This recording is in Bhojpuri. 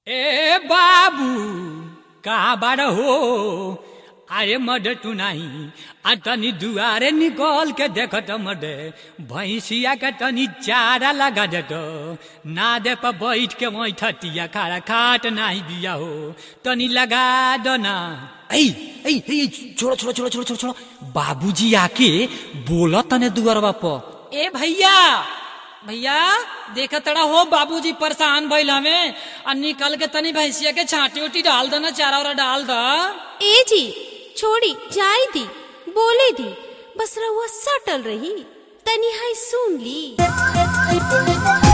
ए बाबू कहाँ बार हो अरे मड तू नहीं आ तनी दुआरे निकल के देखत मडे भैंसिया के तनी चारा लगा देत ना दे पर बैठ के वही ठटिया खारा खाट नहीं दिया हो तनी लगा दो ना ऐ ऐ ऐ छोड़ो छोड़ो छोड़ो छोड़ो छोड़ो छोड़ो बाबूजी आके बोला तने दुआरवा पर ए भैया भैया देखा तड़ा हो बाबूजी परेशान भइल हमें और निकल के तनी भैंसिया के छाटी उटी डाल दो ना चारा वारा डाल दो ए जी छोड़ी जाई दी बोले दी बस रहुआ सटल रही तनी हाय सुन ली